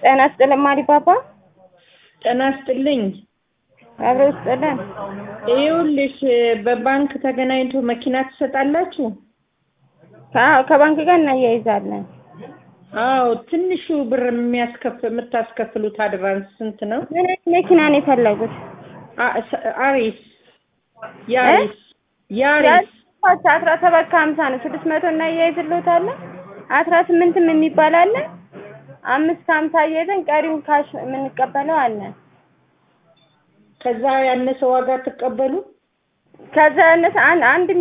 ጤና ይስጥልኝ ማሪፓፓ። ጤና ይስጥልኝ። አብሮ ይስጥልን። ይኸውልሽ በባንክ ተገናኝቶ መኪና ትሰጣላችሁ? አዎ ከባንክ ጋር እናያይዛለን። አዎ ትንሹ ብር የሚያስከፍ የምታስከፍሉት አድቫንስ ስንት ነው? ምን አይነት መኪና ነው የፈለጉት? አ- ስ- አሪስ ያሪስ ያሪስ ያሪስ አስራ ሰባት ከሀምሳ ነው። ስድስት መቶ እናያይዝልዎታለን። አስራ ስምንትም የሚባል አለ። አምስት ከሀምሳ አያይዘን ቀሪውን ካሽ የምንቀበለው አለ። ከዛ ያነሰ ዋጋ ትቀበሉ? ከዛ ያነሰ አንድ አንድ